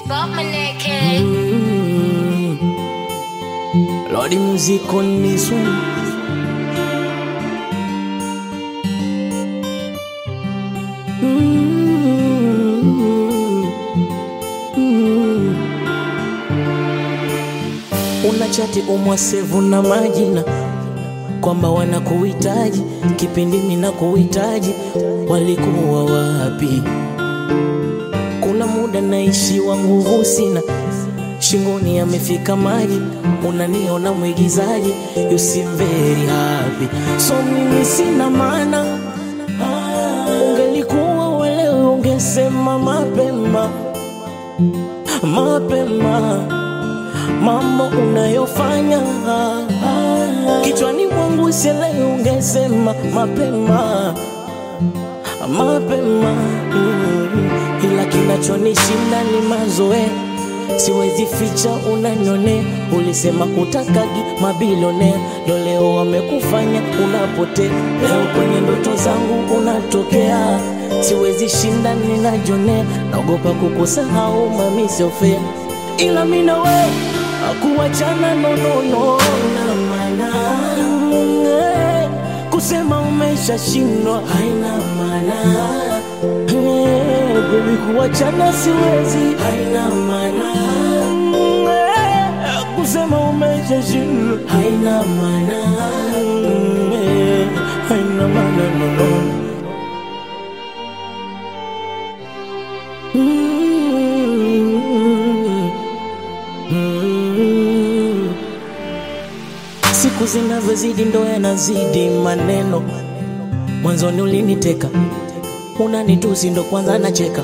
Bob Maneke. Mm. Lordy music on this one. Mm. Mm. Una chati umwasevu na majina kwamba wanakuhitaji kipindi mina kuhitaji, walikuwa wapi? Kuna muda naishiwa nguvu sina, shingoni amefika maji, unaniona mwigizaji, you seem very happy, so mimi sina maana. Ungelikuwa welewe, ungesema mapema mapema mambo unayofanya kichwani mwangu sielewi, ungesema mapema mapema mm. Ila kinachonishinda ni mazoea, siwezi ficha, unanyone. Ulisema utakagi mabilionea, ndo leo wamekufanya unapotea. Leo kwenye ndoto zangu unatokea, siwezi shinda, ninajonea. Naogopa kukusahau, mami, sio fair, ila mi na wewe akuachana nonono na maana Eh, kusema umeshashindwa haina maana Eh, baby kuachana siwezi haina maana Eh, kusema umeshashindwa haina maana Eh, haina maana nono Mm. Mm. Siku zinavyozidi ndo yanazidi maneno. Mwanzoni uliniteka, unanitusi ndo kwanza nacheka.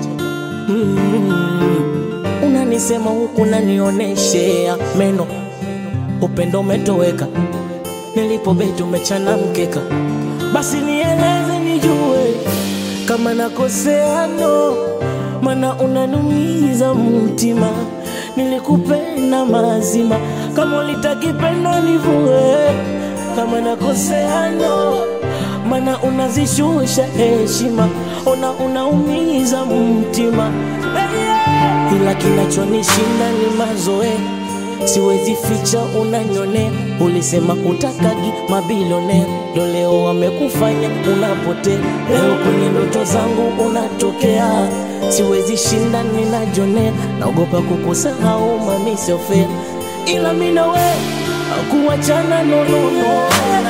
Mm. Unanisema huku unanioneshea meno, upendo umetoweka, nilipobeti umechana mkeka. Basi nieleze nijue kama nakosea no, mana unanumiza mtima. Nilikupenda mazima, kama ulitakipenda nivue. Kama nakosea no, mana unazishusha heshima, ona unaumiza mtima ila kinachonishinda ni mazoea, siwezi ficha, unanyone. Ulisema utakagi mabilionea, ndo leo wamekufanya unapotea. Leo kwenye ndoto zangu unatokea, siwezi shinda, ninajonea. Naogopa kukusahau, mami, sio fair, ila mi na wewe kuachana nonono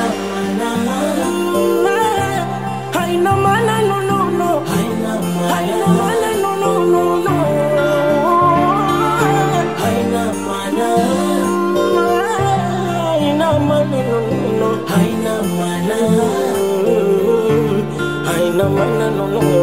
haina maana nonono haina maana nonono haina maana haina maana nonono haina maana haina maana nonono